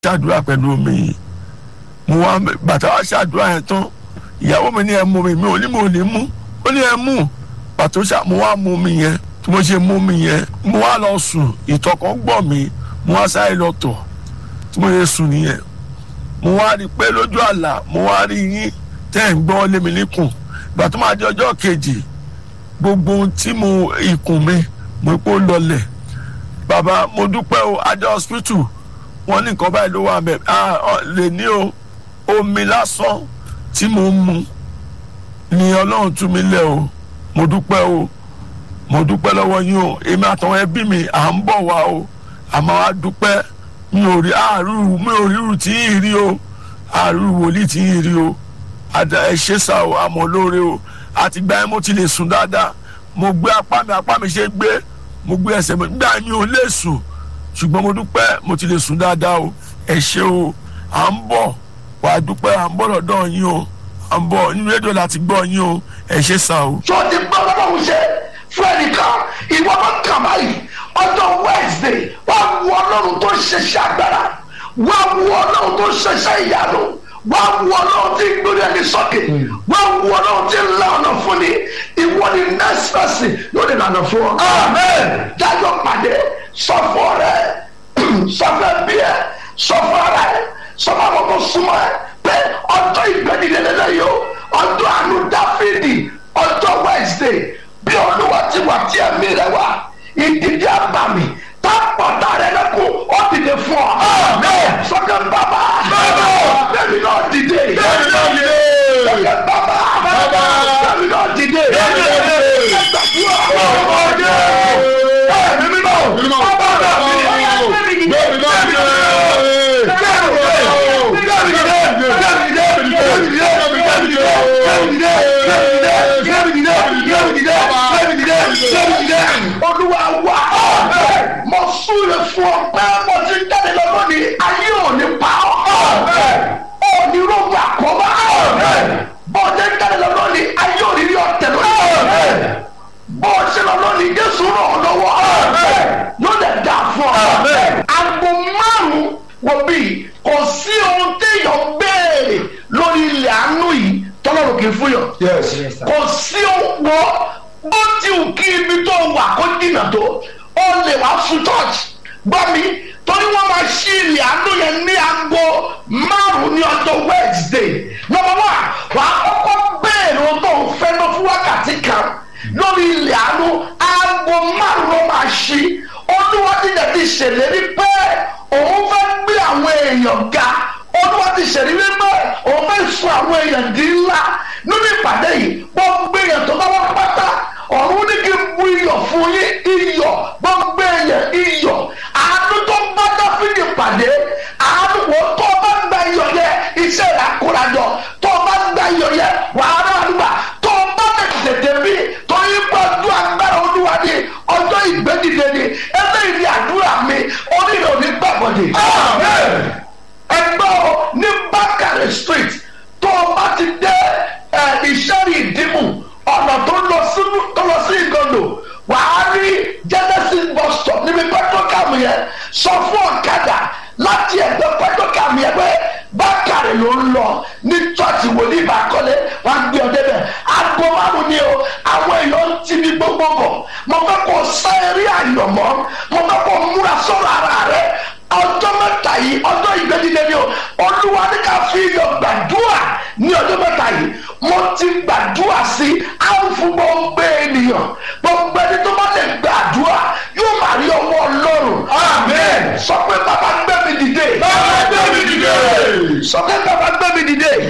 ṣàdúrà pẹ̀lú omi yìí mo wá bàtà wá ṣàdúrà yẹn tán ìyàwó mi ní ẹ mú mi mi ò ní mo ò ní mú ó ní ẹ mú pàtó ṣá mo wá mú mi yẹn tí mo ṣe mú mi yẹn mo wá lọ sùn ìtọ̀ kan gbọ̀ mí mo wá sáré lọ tọ̀ tí mo ṣe sùn nìyẹn mo wá rí i pé lójú àlá mo wá rí yín tẹ́ ẹ̀ ń gbọ́ lé mi níkùn ìgbà tó máa di ọjọ́ kejì gbogbo ohun tí mo ikùn mi mo kó lọlẹ̀ bàbá mo dúpẹ́ o adé hospital wọ́n ní nǹkan báyìí ló wà mẹ́ lè ní o omi lásán tí mo ń mu ni ọlọ́run tú mi lẹ̀ o mo dúpẹ́ o mo dúpẹ́ lọ́wọ́ yín o èmi àtàwọn ẹbí mi à ń bọ̀ wá o àmọ́ a dúpẹ́ mi ò rí àárú mi ò ríru tí yìí rí o àárú wòlíì tí yìí rí o àdá ẹ ṣe sá o àmọ́ lóore o àtìgbà yẹn mo ti lè sùn dáadáa mo gbé apá mi apá mi ṣe gbé mo gbé ẹsẹ̀ mi gbà mi ò lè sùn ṣùgbọ́n mo dúpẹ́ mo ti lè sùn dáadáa o ẹ ṣe o à ń bọ̀ wàá dúpẹ́ à ń bọ̀ lọ́dọ̀ yín o à ń bọ̀ nínú rédíò láti gbọ́ yín o ẹ ṣe sá o. tó ti gbọ́ lọ́wọ́ ṣe fún ẹnìkan ìwọ bá kàn báyìí ọjọ́ wednesday wà á wọ ọlọ́run tó ṣiṣẹ́ agbára wà á wọ ọlọ́run tó ṣiṣẹ́ ìyanu wà á wọ ọlọ́run tí gbórí ẹni sọ́kè wà á wọ ọlọ́run tí ńlá ọ̀nà fún ni ìwọ ni next person yóò lè lànà fún ọ. amen dájọ́ pàdé sọ fún ọ̀rẹ́ sọ fún ẹbí ẹ sọ fún ara ẹ sọ fún àwọn tó súnmọ́ ẹ pé ọjọ́ ìgbẹ́nilẹ́lẹ́lẹ́ yìí o ọjọ́ àánú dáfídì ọjọ́ wednesday bí olúwa ti wà tí ẹ̀mí rẹ wá ìdíje àbàmì tápọ̀tà rẹ lẹ́kọ̀ọ́ ó dìde fún ọ. sọ́kẹ́ bàbá bẹ́ẹ̀ni náà dìde. sọ́kẹ́ bàbá bẹ́ẹ̀ni náà dìde. ẹgbàdúrà ọmọdé ẹ̀mí mímọ́ bàbá mi bẹ́ẹ̀ni náà dìde. olúwa wá mo súre fún ọ pé mo ti ń jáde lọ lónìí ayé ò ní pa ọ́ ò ní rògbò àkóbá bó ti ń jáde lọ lónìí ayé ò ní rí ọ̀tẹ̀ lónìí bó ṣe lọ lónìí jésù ràn ọ́ lọ́wọ́ yóò lè dà fún ọ. agbo márùn-ún wo bí kò sí ohun téèyàn béèrè lórí ilẹ̀ àánú yìí tọ́lọ́run kì í fún yàn. kò sí ohun wọ́ bó ti wù kí ibi tó wà kó dìnà tó ó lè wá fún church gbọ́ mi torí wọ́n máa ṣí ilẹ̀ àánú yẹn ní aago márùn-ún ní ọjọ́ wednesday number one wà á kọ́kọ́ béèrè ohun tó ń fẹ́ lọ fún wákàtí kan lórí ilẹ̀ àánú aago márùn-ún ló máa ṣí olúwa ti dẹ̀ ti ṣèlérí pé òun fẹ́ gbé àwọn èèyàn ga olúwa ti ṣèlérí pé òun fẹ́ sọ àwọn èèyàn di ńlá nínú ìpàdé yìí gbogbo èèyàn tó bá wá pátá ọ̀run ní kí n bu iyọ̀ fún yín iyọ̀ gbogbo èèyàn iyọ̀ àánú tó bá dáfídì pàdé àánú wo tó o bá gba iyọ̀ yẹ iṣẹ́ rẹ̀ akórajọ tó o bá gba iyọ̀ yẹ wàá rà àdúgbà tó o bá tètè bí tó yín gbọ́dọ̀ agbára olúwa ní ọjọ́ ìgbẹ́dìde ni eléyìí ni àdúrà mi onílò ní gbàgbọ́dì. ẹgbẹ́ o ní bákàrẹ̀ street tó o bá ti dé ìṣẹ́rì ìdìmú ọ̀nà tó lọ sí tó lọ sí ìgànnò wàá rí genesis bus stop níbi pẹ́tọ́kàmù yẹn sọ fún ọ̀kadà láti ẹ̀gbẹ́ pẹ́tọ́kàmù yẹn pé bákàrẹ̀ ló ń lọ ní church wòlíì ìbákọ́lé wàá gbé ọ débẹ̀ aago márùn ni o àwọn èèyàn ń ti ní gbogbo bọ̀ mo fẹ́ kó sá eré àyànmọ́ mo fẹ́ kó múra sọ̀rọ̀ ara rẹ̀ ọjọ́ mẹ́ta yìí ọjọ́ ìgbẹ́dídé ni o olúwa ní ká fi iyọ̀ gbàdúrà ní ọjọ́ mẹ́ta yìí mo ti gbàdúrà sí àǹfù gbogbo ènìyàn gbogbo ẹni tó bá lè gbàdúrà yóò máa rí ọwọ́ ọlọ́run. amen. sọ pé bàbá gbé mi dìde. bàbá gbé mi dìde. sọ pé bàbá gbé mi dìde.